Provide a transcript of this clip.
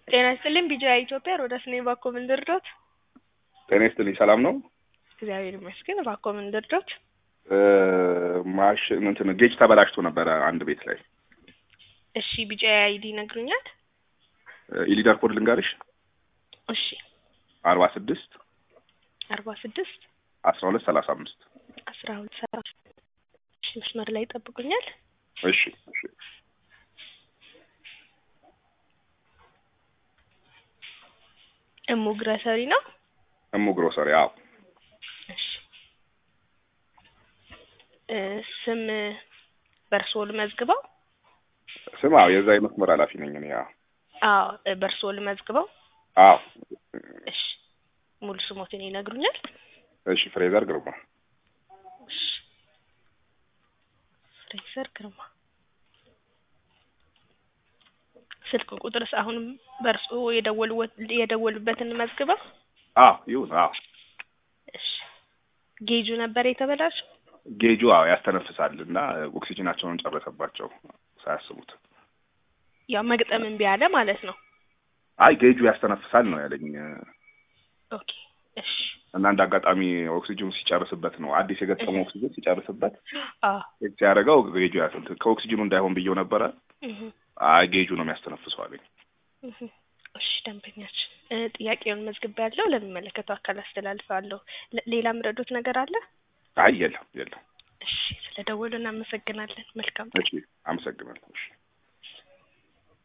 ጤና ይስጥልኝ ቢጂአይ ኢትዮጵያ ሮዳስ ነኝ። እባክዎ ምን ልርዶት? ጤና ይስጥልኝ ሰላም ነው? እግዚአብሔር ይመስገን። እባክዎ ምን ልርዶት? ማሽን እንትን ጌጅ ተበላሽቶ ነበረ አንድ ቤት ላይ። እሺ ቢጂአይ አይዲ ይነግሩኛል? ኢሊደር ኮድ ልንገርሽ እሺ አርባ ስድስት አርባ ስድስት አስራ ሁለት ሰላሳ አምስት አስራ ሁለት ሰላሳ እሺ መስመር ላይ ይጠብቁኛል። እሺ እሺ እሙ ግረሰሪ ነው። እሙ ግሮሰሪ አዎ እሺ እ ስም በእርስዎ ልመዝግበው? ስም አዎ የዛ የመስመር ኃላፊ ነኝ እኔ አዎ አዎ እ በእርስዎ ልመዝግበው? አዎ እሺ ሙሉ ስሞትን ይነግሩኛል? እሺ ፍሬዘር ግርማ እሺ ፍሬዘር ግርማ ስልክ ቁጥርስ አሁንም በእርስዎ የደወሉበት የደወሉበትን መዝግበው? አዎ ይሁን አዎ እሺ ጌጁ ነበር የተበላሸው? ጌጁ አዎ ያስተነፍሳል እና ኦክሲጅናቸውን ጨረሰባቸው ሳያስቡት። ያው መግጠም እምቢ አለ ማለት ነው። አይ ጌጁ ያስተነፍሳል ነው ያለኝ ኦኬ እሺ እና እንደ አጋጣሚ ኦክሲጅኑ ሲጨርስበት ነው አዲስ የገጠመው ኦክሲጅን ሲጨርስበት አዎ ሲያደርገው ጌጁ ያስንት ከኦክሲጅኑ እንዳይሆን ብየው ነበረ። እህ አይ ጌጁ ነው የሚያስተነፍሰው አለኝ። እህ እሺ ደንበኛችን እ ጥያቄውን መዝግቤያለሁ ለሚመለከተው አካል አስተላልፋለሁ። ለ- ሌላ ምረዶት ነገር አለ? አይ የለም የለም። እሺ ስለ ደወሉ እናመሰግናለን። መልካም እሺ አመሰግናለሁ። እሺ